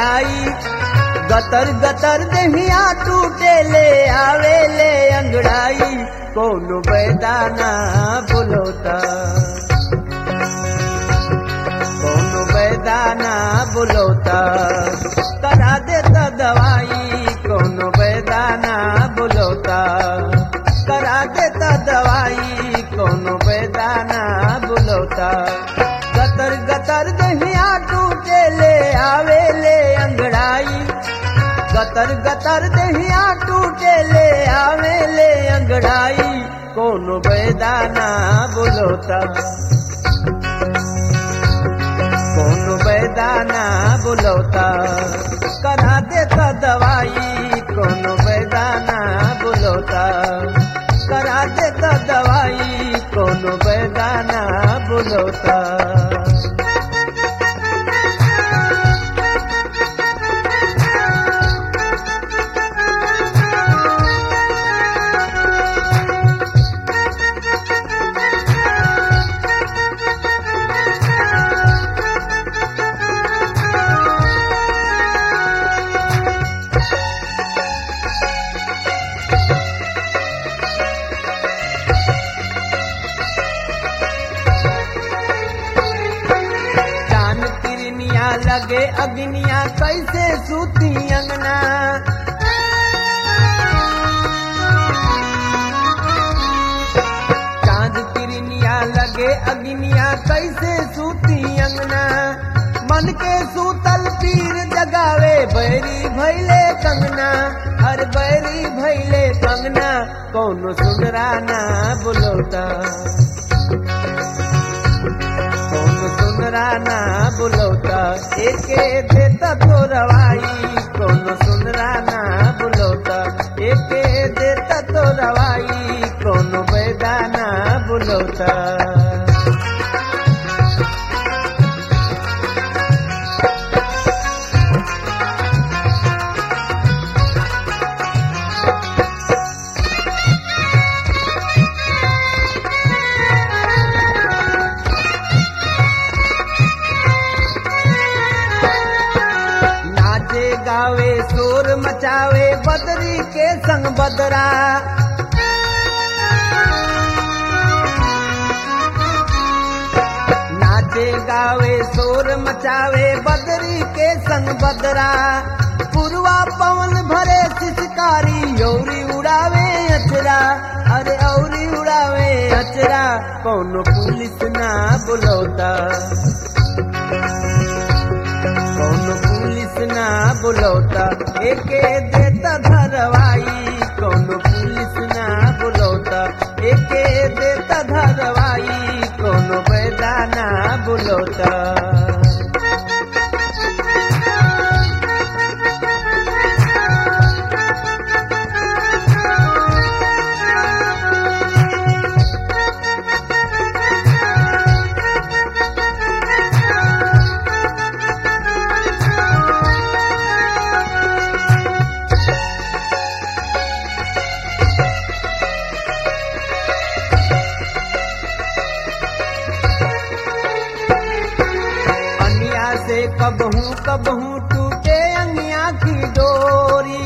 अंगड़ाई गतर गतर दहिया टूटे ले आवे ले अंगड़ाई कौन बैदाना बुलोता कौन बैदाना बुलोता करा देता दवाई कौन बैदाना बुलोता करा देता दवाई कौन बैदाना बुलोता गतर गतर दहिया टूटे ले आवे ले अंगड़ाई गतर गतर दहिया टूटे ले आवे ले अंगड़ाई कौन बैदाना बुलोता कौन बैदाना बुलौता करा देता दवाई कौन बैदाना बुलौता करा देता दवाई कौन बैदाना बुलौता चांद किरनिया लगे अग्निया कैसे सूती अंगना चांद किरनिया लगे अग्निया कैसे सूती अंगना मन के सूतल पीर जगावे बैरी भैले कंगना हर बैरी भैले कंगना कौन सुनराना बुलोता कौन सुनराना बुलौता एके देता तो रवाई कौन सुनराना बुलौता एके देता तो रवाई कौन बैदाना बुलौता नाचे गावे शोर मचावे बदरी के संग बदरा नाचे गावे शोर मचावे बदरी के संग बदरा पुरवा पवन भरे शिशकारी औरी उड़ावे अचरा अरे औरी उड़ावे अचरा कौन पुलिस ना बुलौता कौन पुलिस ना बुलौता एके देता धरवाई कौन पुलिस ना बुलौता एके देता धरवाई कौन बैदाना बुलौता अनिया से कबहू कबहू टूटे अनिया की डोरी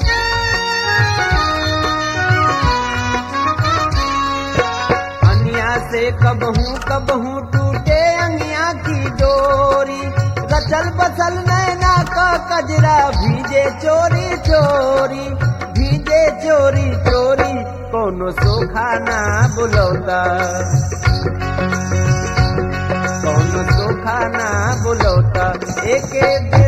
अनिया से कबहू कबहू टूटे अनिया की डोरी रचल बसल नैना का कजरा भीजे चोरी चोरी भीजे चोरी चोरी कोनो सोखाना बुलौता कौन सोखाना बुलौता एके